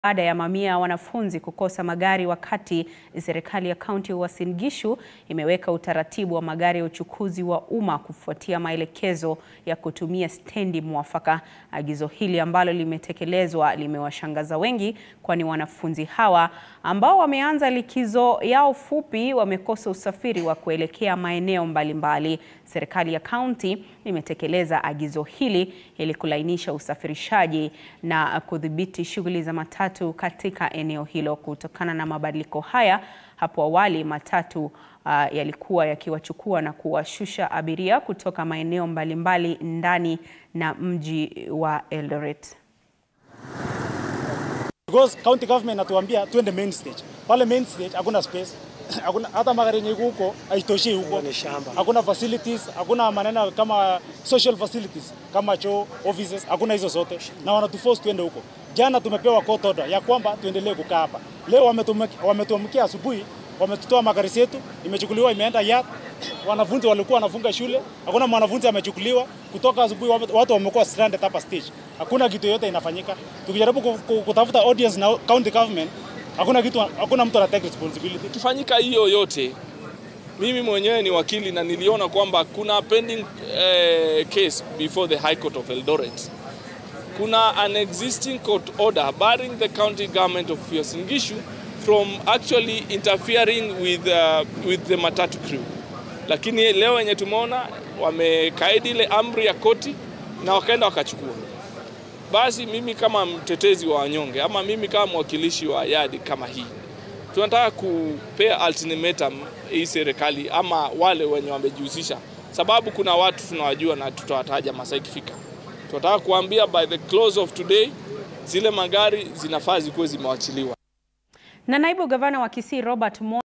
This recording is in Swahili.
Baada ya mamia ya wanafunzi kukosa magari wakati serikali ya kaunti ya Uasin Gishu imeweka utaratibu wa magari ya uchukuzi wa umma kufuatia maelekezo ya kutumia stendi mwafaka. Agizo hili ambalo limetekelezwa limewashangaza wengi kwani wanafunzi hawa ambao wameanza likizo yao fupi wamekosa usafiri wa kuelekea maeneo mbalimbali. Serikali ya kaunti imetekeleza agizo hili ili kulainisha usafirishaji na kudhibiti shughuli za matatu katika eneo hilo. Kutokana na mabadiliko haya, hapo awali matatu uh, yalikuwa yakiwachukua na kuwashusha abiria kutoka maeneo mbalimbali ndani na mji wa Eldoret. Because county government natuambia twende main stage. Pale main stage hakuna space. Hakuna hata magari yenye iko huko haitoshi huko. Hakuna facilities, hakuna maneno kama social facilities kama choo, offices, hakuna hizo zote. Na wanatuforce twende huko. Jana tumepewa court order ya kwamba tuendelee kukaa hapa. Leo wametuamkia asubuhi, wametutoa magari yetu, imechukuliwa imeenda yard. Wanafunzi walikuwa wanafunga shule, hakuna mwanafunzi amechukuliwa. Kutoka asubuhi watu wamekuwa stranded hapa stage. Hakuna kitu yote inafanyika. Tukijaribu kutafuta audience na county government, hakuna kitu, hakuna mtu anatake responsibility. Ikifanyika hiyo yote, mimi mwenyewe ni wakili na niliona kwamba kuna pending eh, case before the High Court of Eldoret. Kuna an existing court order barring the county government of Uasin Gishu from actually interfering with, uh, with the matatu crew, lakini leo wenye tumeona wamekaidi ile amri ya koti na wakaenda wakachukua. Basi mimi kama mtetezi wa wanyonge ama mimi kama mwakilishi wa yadi kama hii, tunataka kupea ultimatum hii serikali ama wale wenye wamejihusisha, sababu kuna watu tunawajua na tutawataja masaa ikifika. Tunataka kuambia by the close of today zile magari zinafaa zikuwe zimewachiliwa. Na naibu gavana wa Kisii Robert Mo